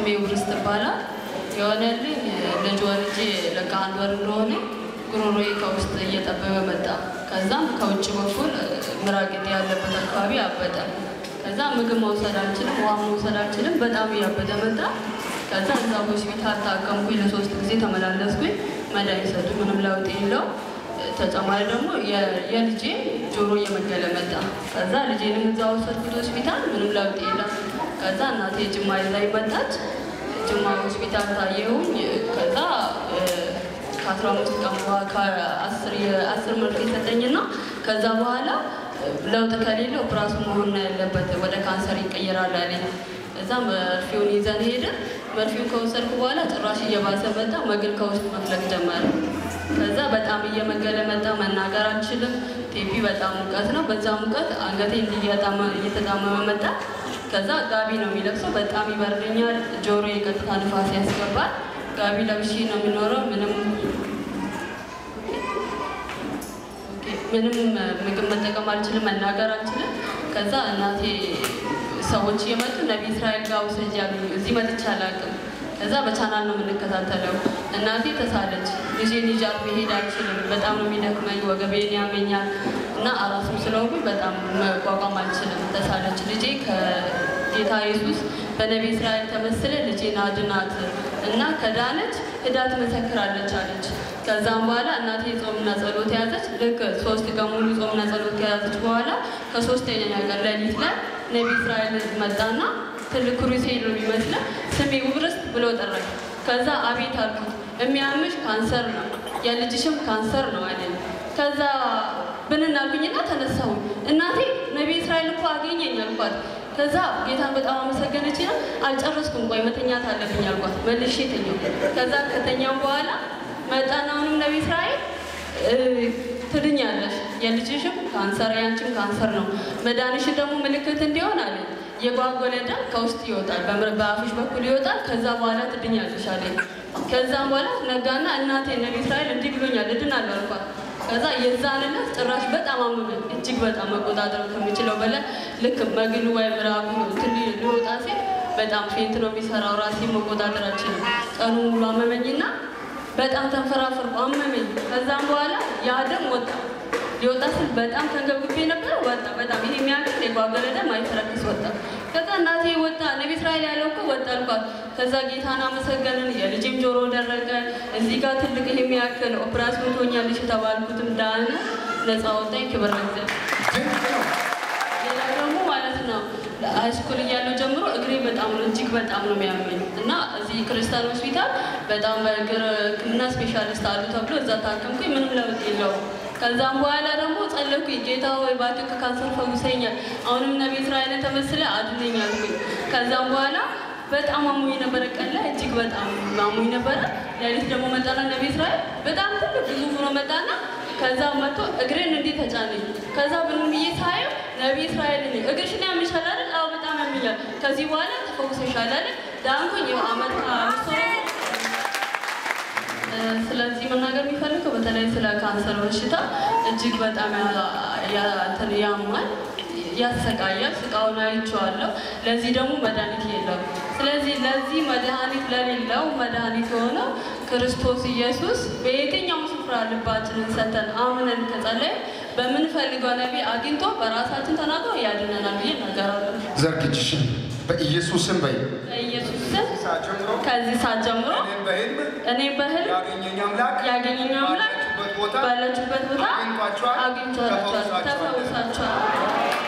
ስሜ ውብርስት ይባላል። የሆነልኝ ልጅ ወልጄ ለካ አንድ ወር እንደሆነ ጉሮሮዬ ከውስጥ እየጠበበ መጣ። ከዛም ከውጭ በኩል ምራቅ ያለበት አካባቢ አበጠ። ከዛ ምግብ መውሰድ አልችልም፣ ውሃ መውሰድ አልችልም። በጣም እያበጠ መጣ። ከዛ እዛ ሆስፒታል ታከምኩኝ። ለሶስት ጊዜ ተመላለስኩኝ። መድኃኒት ሰጡ፣ ምንም ለውጥ የለው። ተጨማሪ ደግሞ የልጄ ጆሮ እየመገለ መጣ። ከዛ ልጄንም እዛ ወሰድኩት ሆስፒታል፣ ምንም ለውጥ የለም። ከዛ እናቴ ጅማ ይዛኝ መጣች። ጅማ ሆስፒታል ታየሁኝ። ከዛ ከአስራ አምስት ቀን በኋላ ከአስር የአስር መርፌ ሰጠኝና ከዛ በኋላ ለውጥ ከሌለ ኦፕራሽን መሆን ነው ያለበት፣ ወደ ካንሰር ይቀየራል አለኝ። እዛ መርፌውን ይዘን ሄድን። መርፌውን ከወሰድኩ በኋላ ጭራሽ እየባሰ መጣ። መግል ከውስጥ መፍለቅ ጀመረ። ከዛ በጣም እየመገለ መጣ። መናገር አልችልም። ቴፒ በጣም ሙቀት ነው። በዛ ሙቀት አንገቴ እየተጣመመ መጣ። ከዛ ጋቢ ነው የሚለብሰው። በጣም ይበርደኛል። ጆሮ የቀጥታ ንፋስ ያስገባል። ጋቢ ለብሼ ነው የሚኖረው። ምንም ምንም ምግብ መጠቀም አልችልም። መናገር አልችልም። ከዛ እናቴ ሰዎች እየመጡ ነቢ እስራኤል ጋር ውሰጅ ያሉኝ። እዚህ መጥቼ አላውቅም። ከዛ በቻናል ነው የምንከታተለው። እናቴ ተሳለች። ልጄን ይዣት መሄድ አልችልም። በጣም ነው የሚደክመኝ፣ ወገቤን ያመኛል እና አራስም ስለሆንኩኝ በጣም መቋቋም አልችልም። ተሳለች። ልጄ ከጌታ ኢየሱስ በነቢ እስራኤል ተመስለ ልጄን አድናት እና ከዳነች ሂዳ ትመሰክራለች አለች። ከዛም በኋላ እናቴ ጾምና ጸሎት ያዘች። ልክ ሶስት ቀን ሙሉ ጾምና ጸሎት ከያዘች በኋላ ከሶስተኛ ቀን ሌሊት ላይ ነቢ እስራኤል መጣና ትልቅ ክሩሴድ ነው የሚመስለው ስሜ ውብርስት ብሎ ጠራኝ። ከዛ አቤት አልኩት። የሚያምሽ ካንሰር ነው የልጅሽም ካንሰር ነው አለኝ። ከዛ ብንናልኩኝና ተነሳሁ። እናቴ ነቢ እስራኤል እኮ አገኘኝ አልኳት። ከዛ ጌታን በጣም አመሰገነች። ና አልጨረስኩም፣ ቆይ መተኛት አለብኝ አልኳት። መልሼ ተኛው። ከዛ ከተኛው በኋላ መጣና አሁንም ነቢ እስራኤል ትድኛለሽ፣ የልጅሽም ካንሰር ያንቺም ካንሰር ነው። መዳንሽ ደግሞ ምልክት እንዲሆን አለ የጓጎለ ደም ከውስጥ ይወጣል፣ በአፍሽ በኩል ይወጣል። ከዛ በኋላ ትድኛለሽ አለኝ። ከዛም በኋላ ነጋና እናቴ ነቢ እስራኤል እንዲህ ብሎኛል እድናለሁ አልኳት። ከዛ የዛን ዕለት ጭራሽ በጣም አመመኝ፣ እጅግ በጣም መቆጣጠር ከሚችለው በላይ ልክ መግሉ ወይ ምራቁ ትል ሊወጣ ሲል በጣም ፌንት ነው የሚሰራው። ራሴ መቆጣጠር አልችልም። ቀኑ ሙሉ አመመኝና በጣም ተንፈራፈርኩ፣ አመመኝ። ከዛም በኋላ ያ ደም ወጣ። ሊወጣ ስል በጣም ተንገብግቤ ነበር፣ ወጣ። በጣም ይሄ የሚያክል የጓገለ ደም አይተረክስ ወጣ። ከዛ እናቴ ወጣ፣ ነቢ እስራኤል ያለው እኮ ወጣ አልኳት። ከዛ ጌታን አመሰገንን። የልጅም ጆሮ ደረቀ። እዚህ ጋር ትልቅ ይሄ የሚያክል ኦፕራሲዮን ትሆኛለሽ የተባልኩትም ዳነ፣ ነፃ ወጣኝ። ክብር ለእግዚአብሔር። ሌላ ደግሞ ማለት ነው ሃይስኩል እያለሁ ጀምሮ እግሬ በጣም ነው እጅግ በጣም ነው የሚያመኝ እና እዚህ ክርስቲያን ሆስፒታል በጣም በእግር ሕክምና ስፔሻሊስት አሉ ተብሎ እዛ ታከምኩኝ። ምንም ለውጥ የለውም። ከዛም በኋላ ደግሞ ጸለኩኝ። ጌታ ሆይ እባክህ ከካንሰር ፈውሰኛል፣ አሁንም ነቢ እስራኤልን ተመስለ አድነኝ አልኩኝ። ከዛም በኋላ በጣም አሞኝ ነበረ። ቀን ላይ እጅግ በጣም አሞኝ ነበረ። ሌሊት ደግሞ መጣና ነቢ እስራኤል በጣም ትልቅ ግዙፍ ሆኖ መጣና ከዛ መጥቶ እግሬን እንዲህ ተጫነኝ። ከዛ ብን ብዬ ሳየው ነቢ እስራኤል ነኝ። እግርሽን ያምሻል አይደል? አዎ በጣም ያምኛል። ከዚህ በኋላ ተፈውሰሻል አይደል? ዳንኩኝ። ይኸው አመት ከአምስት ወር ስለዚህ መናገር የሚፈልገው በተለይ ስለ ካንሰር በሽታ እጅግ በጣም ያማል፣ ያሰቃያል። ስቃውን አይቼዋለሁ። ለዚህ ደግሞ መድኃኒት የለም። ስለዚህ ለዚህ መድኃኒት ለሌለው መድኃኒት የሆነው ክርስቶስ ኢየሱስ በየትኛውም ስፍራ ልባችንን ሰተን አምነን ከጸለይ በምንፈልገው ነቢ አግኝቶ በራሳችን ተናግሮ ያድነናል ብዬ እናገራለሁ። ዘርግጅሽን በኢየሱስም በይ በኢየሱስ ስም ሰዓት ጀምሮ ከዚህ ሰዓት ጀምሮ እኔም በህልም እኔ በህልም ያገኘኝ አምላክ ያገኘኝ አምላክ ባላችሁበት ቦታ ባለችበት ቦታ አግኝቷችኋል፣ አግኝቷቸዋል፣ ተፈውሳችኋል። ተፈውሳቸዋል።